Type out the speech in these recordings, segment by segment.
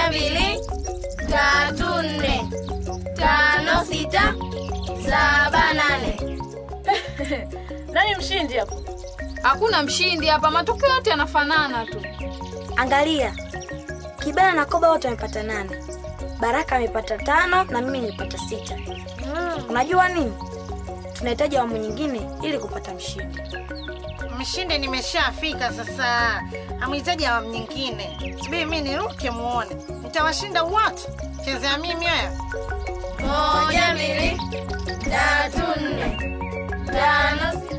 moja mbili tatu nne tano sita saba nane Nani mshindi hapo? Hakuna mshindi hapa, matokeo yote yanafanana tu. Angalia, Kibena na Koba wote wamepata nane, Baraka amepata tano na mimi nimepata sita. Unajua nini? Tunahitaji awamu nyingine ili kupata mshindi. Mshindi nimeshafika sasa, hamhitaji awamu nyingine. Subiri mi niruke muone, nitawashinda wote. Chezea mimi wewe. moja mbili tatu nne tano sita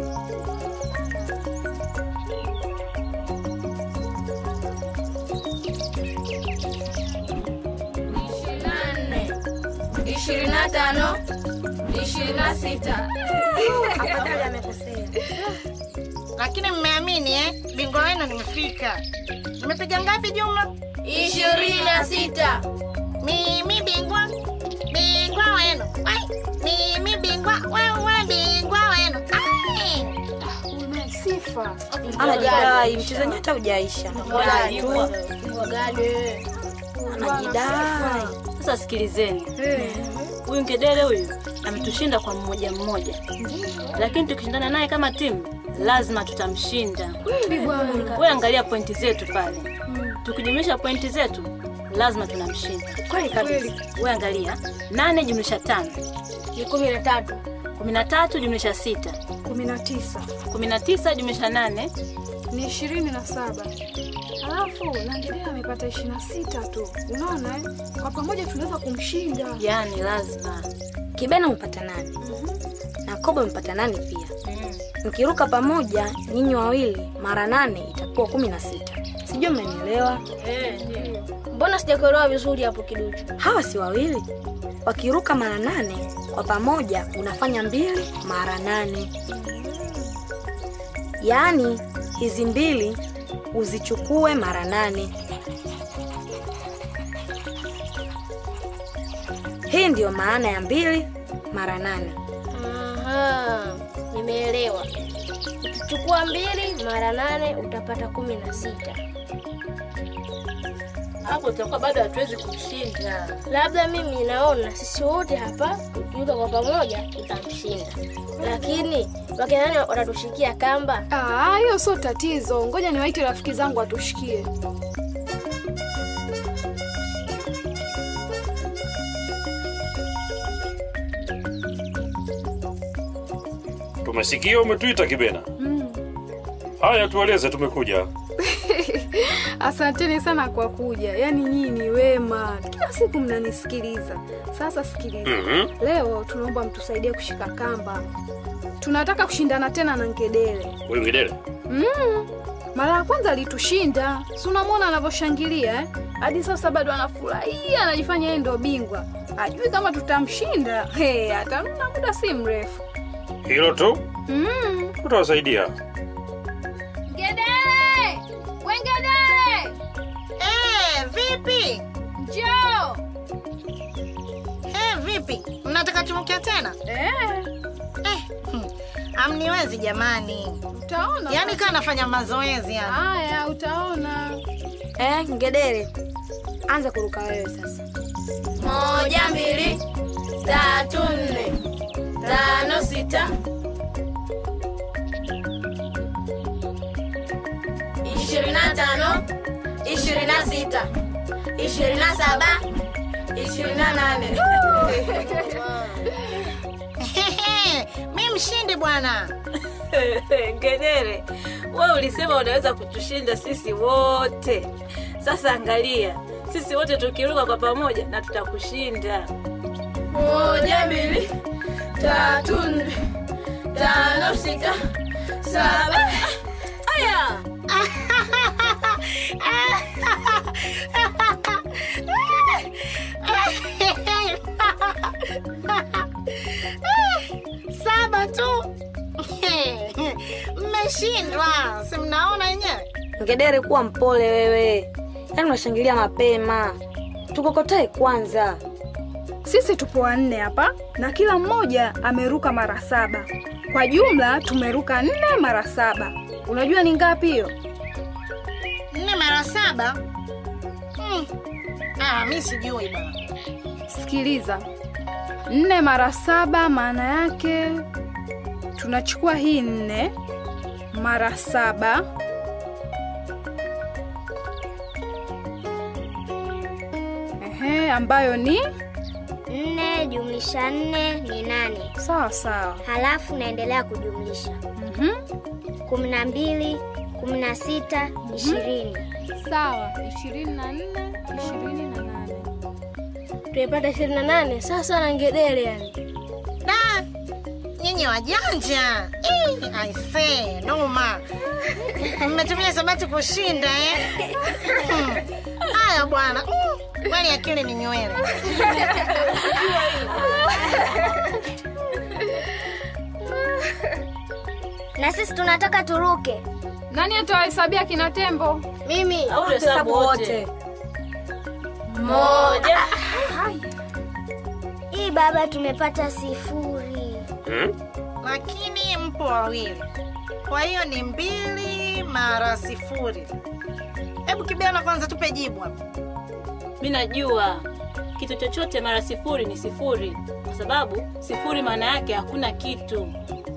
ishirini na nne ishirini na tano ishirini na sita Afadhali amekosea. Lakini mmeamini eh? Bingwa wenu nimefika. Nimepiga ngapi jumla? ishirini na sita Mimi bingwa, bingwa wenu. Wai, mimi bingwa, wewe bingwa wenu. Ai! Una sifa. Anajidai, mchezo wenyewe hata hujaisha. Anajidai tu, Wagane. anajidai. Sasa sikilizeni, huyu ngedere huyu ametushinda kwa mmoja mmoja, lakini tukishindana naye kama timu lazima tutamshinda. Wewe angalia pointi zetu pale, tukijumlisha pointi zetu lazima tunamshinda. Kweli kabisa. Wewe angalia, nane jumlisha tano ni kumi na tatu kumi na tatu jumlisha sita kumi na tisa kumi na tisa jumlisha nane ni ishirini na saba alafu Langelea amepata ishirini na sita tu. Unaona eh? Kwa pamoja tunaweza kumshinda. yani lazima Kibena umepata nane na Koba umepata nane pia. Mkiruka pamoja nyinyi wawili mara nane itakuwa kumi na sita. Sijui mmenielewa? mbona sijakuelewa vizuri hapo kiduchu Hawa si wawili, wakiruka mara nane kwa pamoja unafanya mbili mara nane. Yaani hizi mbili uzichukue mara nane. Hii ndiyo maana ya mbili mara nane. Aha, nimeelewa. Ukichukua mbili mara nane utapata kumi na sita. hapo tutakuwa bado hatuwezi kumshinda. Labda mimi naona sisi wote hapa tukiuka kwa pamoja tutamshinda, lakini wakina nani watatushikia kamba? Ah, hiyo sio tatizo. Ngoja niwaite rafiki zangu watushikie. Tumesikia umetuita Kibena. Haya, tueleze, tumekuja. Asanteni sana kwa kuja, yaani nyinyi ni wema, kila siku mnanisikiliza. Sasa sikiliza, Mhm. leo tunaomba mtusaidie kushika kamba. Tunataka kushindana tena na ngedere. Huyu Ngedere Mm. Mara ya kwanza alitushinda, si unamwona anavyoshangilia eh? Hadi sasa bado anafurahia, anajifanya yeye ndio bingwa. Ajui kama tutamshinda. Hey, atamna muda si mrefu. hilo tu Mm. utawasaidia. Ngedere! We ngedere! Eh, vipi? Njoo! Eh, vipi? Mnataka tumukia tena? Eh, Eh, hmm, amniwezi jamani. utaona. Yaani sasa. kaa nafanya mazoezi yani. Haya, utaona. Eh, ngedere, anza kuruka wewe sasa. Moja, mbili, tatu, nne, tano, sita, ishirini na tano, ishirini na sita, ishirini na saba, ishirini na nane. mi mshindi bwana. Ngedere, wewe ulisema unaweza kutushinda sisi wote. Sasa angalia, sisi wote tukiruka kwa pamoja na tutakushinda. Moja, mbili, tatu, nne, tano, sita, saba. Aya, Saba tu. Mmeshindwa, si mnaona wenyewe? Ngedere, kuwa mpole wewe, yaani unashangilia mapema. Tukokotae kwanza. Sisi tupo wanne hapa na kila mmoja ameruka mara saba. Kwa jumla tumeruka nne mara saba. Unajua ni ngapi hiyo? Nne mara saba. Mm. Ah, mi sijui bana. Sikiliza, nne mara saba maana yake tunachukua hii nne mara saba ehe, ambayo ni Nne jumlisha nne ni nane, sawa sawa. halafu naendelea kujumlisha Mhm. kumi na mbili, kumi na sita, ishirini. Sawa, ishirini na nne ishirini na nane Tumepata ishirini na nane sasa na ngedere yani. Da, nyinyi wajanja. Eh, aisee, noma. Mmetumia sabati kushinda eh? Hmm. Haya bwana. Mm, Kweli akili ni nywele. Na sisi tunataka turuke. Nani atawahesabia kina tembo? Mimi Au tuhesabu wote. Moja. Hii baba, tumepata sifuri. Hmm? Lakini mpo wawili. Kwa hiyo ni mbili mara sifuri. Hebu kibiana kwanza tupe jibu hapo. Mi najua kitu chochote mara sifuri ni sifuri, kwa sababu sifuri maana yake hakuna kitu.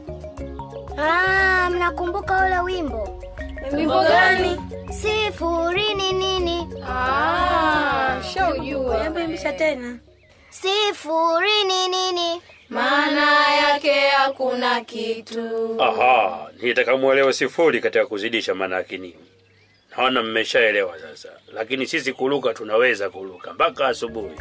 Ah, mnakumbuka ule wimbo Wimbo gani? sifuri ni nini? Ah, shaujua. Hebu imbisha tena. Sifuri ni nini? Maana yake hakuna kitu. Aha, nitaka muelewe sifuri katika kuzidisha maana yake nini. Naona mmeshaelewa sasa, lakini sisi kuruka tunaweza kuruka mpaka asubuhi.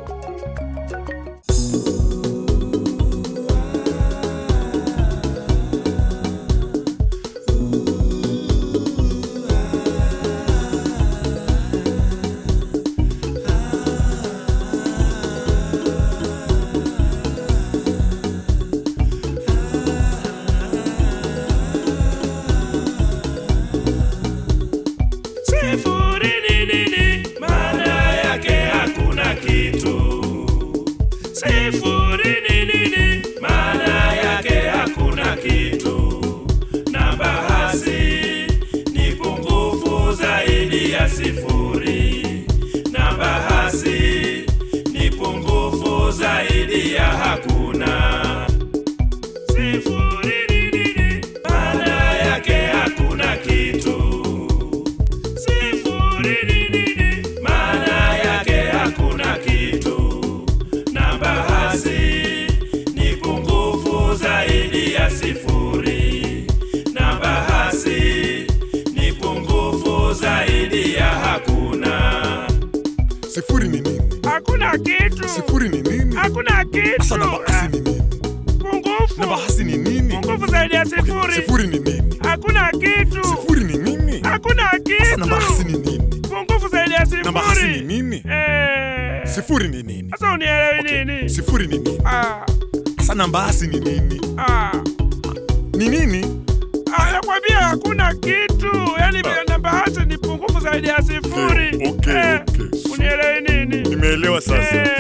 Sifuri ni nini? Maana yake hakuna kitu. Sifuri ni nini? Maana yake hakuna kitu. Namba hasi ni pungufu zaidi ya sifuri. Namba hasi ni pungufu zaidi ya hakuna. Sifuri ni nini? Maana yake hakuna kitu. Sifuri ni nini? Maana yake hakuna kitu. Namba hasi ni pungufu zaidi ya sifuri. Namba hasi ni pungufu zaidi ya hakuna. Sifuri ni nini? Hakuna kitu. Sifuri ni nini? Hakuna kitu. Sasa namba hasi ni nini? Pungufu. Namba hasi ni nini? Pungufu zaidi ya sifuri. Sifuri ni nini? Hakuna kitu. Sifuri ni nini? Hakuna Sasa namba hasi kitu. ni nini? Pungufu zaidi ya sifuri. Namba hasi ni nini? Eh. Sifuri ni nini? Sasa unielewi Okay, nini? Sifuri ni nini? Ah, Sasa namba hasi ni nini? ah. Ni nini? Ah, nakwambia hakuna kitu. Yaani namba hasi ni pungufu zaidi ya sifuri. Okay, okay, Eh, okay. Unielewi nini? Nimeelewa sasa. Eh.